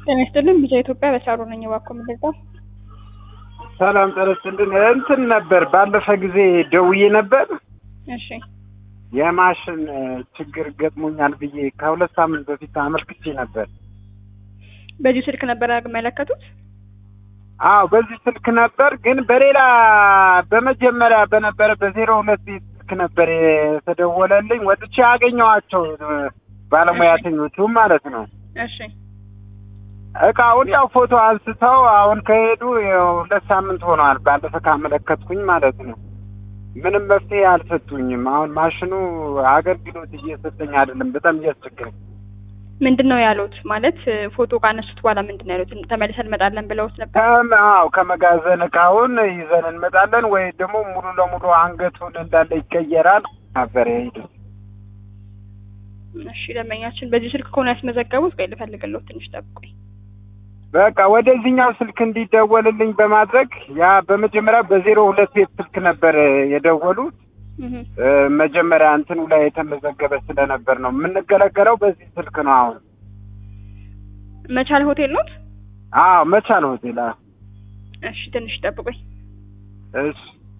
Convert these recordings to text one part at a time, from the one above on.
ጤና ይስጥልን ቢጫ ኢትዮጵያ በሳሩ ነኝ። እባክዎ ምንድነው? ሰላም ጤና ይስጥልን። እንትን ነበር ባለፈ ጊዜ ደውዬ ነበር እሺ የማሽን ችግር ገጥሞኛል ብዬ ከሁለት ሳምንት በፊት አመልክቼ ነበር። በዚሁ ስልክ ነበር ያመለከቱት? አዎ በዚህ ስልክ ነበር፣ ግን በሌላ በመጀመሪያ በነበረ በዜሮ ሁለት ስልክ ነበር የተደወለልኝ። ወጥቼ ያገኘኋቸው ባለሙያተኞቹ ማለት ነው። እሺ እቃውን ያው ፎቶ አንስተው አሁን ከሄዱ ያው ሁለት ሳምንት ሆነዋል። ባለፈ ካመለከትኩኝ ማለት ነው። ምንም መፍትሄ አልሰጡኝም። አሁን ማሽኑ አገልግሎት እየሰጠኝ አይደለም። በጣም እያስቸገረኝ። ምንድን ነው ያሉት? ማለት ፎቶ ካነሱት በኋላ ምንድን ነው ያሉት? ተመልሰን እንመጣለን ብለውት ነበር? ከም- አዎ ከመጋዘን እቃውን ይዘን እንመጣለን ወይ ደግሞ ሙሉ ለሙሉ አንገቱን እንዳለ ይቀየራል ነበር የሄዱት። እሺ ደንበኛችን በዚህ ስልክ ከሆነ ያስመዘገቡት፣ ቆይ ልፈልግልዎት፣ ትንሽ ጠብቁኝ። በቃ ወደዚህኛው ስልክ እንዲደወልልኝ በማድረግ ያ በመጀመሪያ በዜሮ ሁለት ቤት ስልክ ነበር የደወሉት። እህ እ፣ መጀመሪያ እንትኑ ላይ የተመዘገበ ስለነበር ነው የምንገለገለው በዚህ ስልክ ነው። አሁን መቻል ሆቴል ኖት? አዎ መቻል ሆቴል። አዎ እሺ ትንሽ ጠብቁኝ። እሺ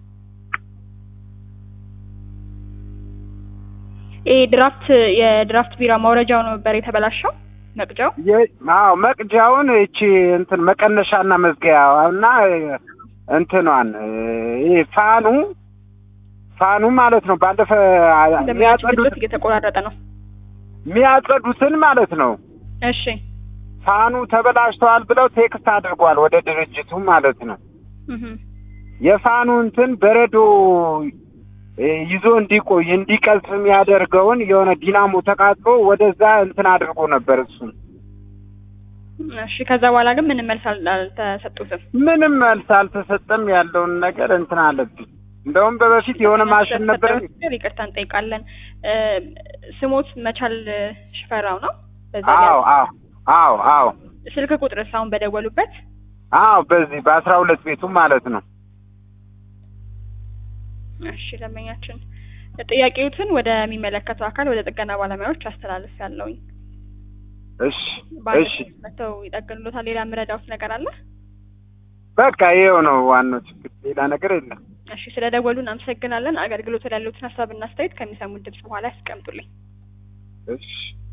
ይሄ ድራፍት የድራፍት ቢራ ማውረጃው ነበር የተበላሸው መቅጃው። የ- አዎ መቅጃውን እቺ እንትን መቀነሻና መዝጊያ እና እንትኗን እ፣ ይሄ ፋኑ ፋኑ ማለት ነው። ባለፈ ደንበኛችን የሚያጸዱት ድምጾት እየተቆራረጠ ነው። የሚያጸዱትን ማለት ነው። እሺ ፋኑ ተበላሽተዋል ብለው ቴክስት አድርጓል ወደ ድርጅቱ ማለት ነው። እህ የፋኑ እንትን በረዶ እ፣ ይዞ እንዲቆይ እንዲቀልጥ የሚያደርገውን የሆነ ዲናሞ ተቃጥሎ ወደዛ እንትን አድርጎ ነበር እሱን እሺ ከዛ በኋላ ግን ምንም መልስ አል- አልተሰጡትም። ምንም መልስ አልተሰጠም። ያለውን ነገር እንትን አለብኝ። እንደውም በበፊት የሆነ ማሽን ነበር። ስለተፈጠረው ይቅርታ እንጠይቃለን። እ፣ ስሞት መቻል ሽፈራው ነው። በዛ አዎ አዎ አዎ አዎ ስልክ ቁጥር አሁን በደወሉበት አዎ በዚህ በአስራ ሁለት ቤቱ ማለት ነው። እሺ ደንበኛችን ጥያቄዎትን ወደሚመለከተው አካል ወደ ጥገና ባለሙያዎች አስተላልፍ ያለውኝ እሺ እሺ መተው ይጠግኑሎታል። ሌላ የምረዳውት ነገር አለ? በቃ ይኸው ነው ዋናው ችግር፣ ሌላ ነገር የለም። እሺ ስለ ደወሉ እናመሰግናለን። አገልግሎት ላይ ያሉትን ሀሳብና አስተያየት ከሚሰሙት ድምጽ በኋላ ያስቀምጡልኝ። እሺ